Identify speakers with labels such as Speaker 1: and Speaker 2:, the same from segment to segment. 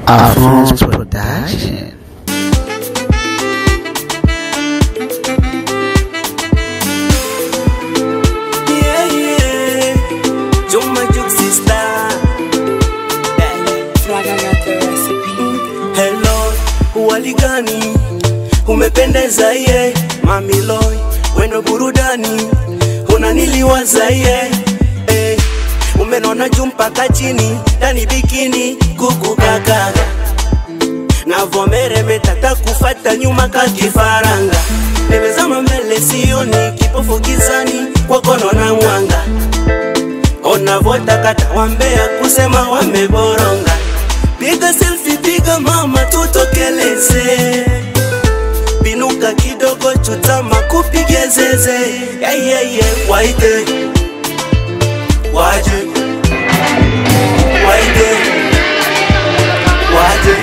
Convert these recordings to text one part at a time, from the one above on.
Speaker 1: Afro's Production.
Speaker 2: Yeah, yeah. Juma Juk sister. Hello, uwali gani? Umependeza ye, mami Loy, wendo burudani, unaniliwaza ye eh, umenona juu mpaka chini, ndani bikini, kuku kakaga navomeremeta takufata nyuma kakifaranga nimezama mbele sioni kipofu gizani kwakono na mwanga onavotakata wambea kusema wameboronga piga selfi piga mama tutokeleze binuka kidogo chutama kupige zeze yeyeye waite waje waite waje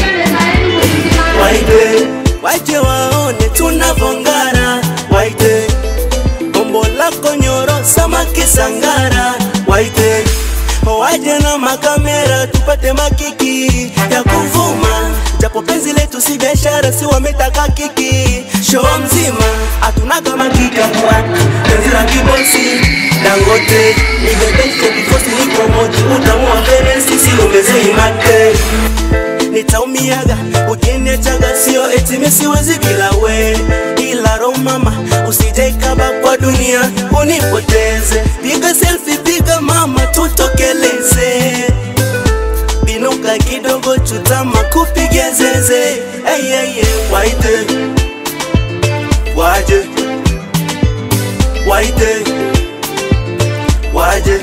Speaker 2: waite waje waone tunavongara waite gombo lako nyoro samaki sangara waite waje na makamera tupate makiki ya kuvuma japo penzi letu si biashara si wametaka kiki show mzima hatunaga makiki ya kuwaka penzi la kibosi dangote nibebeshe kikosi niko moji utamua mbele sisi ongezei mate nitaumiaga ukiniachaga sio eti mimi siwezi bila we ila ro mama usijaikaba kwa dunia unipoteze piga selfie piga mama tutokeleze binuka kidogo chutama kupige zeze hey, hey, hey. waite waje waite waje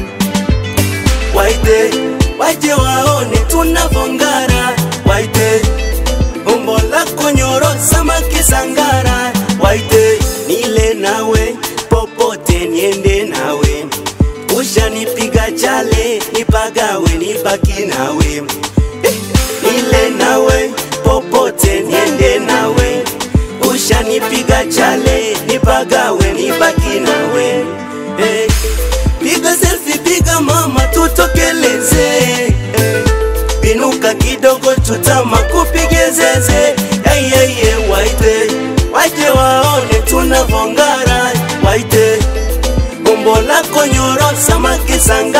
Speaker 2: waite waje waone tunavongara waite umbo lako nyoro samaki sangara waite nile nawe popote niende nawe ushanipiga chale nipagawe nibaki nawe Eh, nile nawe popote niende nawe ushanipiga chale nipagawe nibaki nawe eh, piga selfie piga mama tutokeleze eh, binuka kidogo chutama kupige zeze hey, hey, hey, waite waje waone tunavongara waite umbo lako nyoro samaki sanga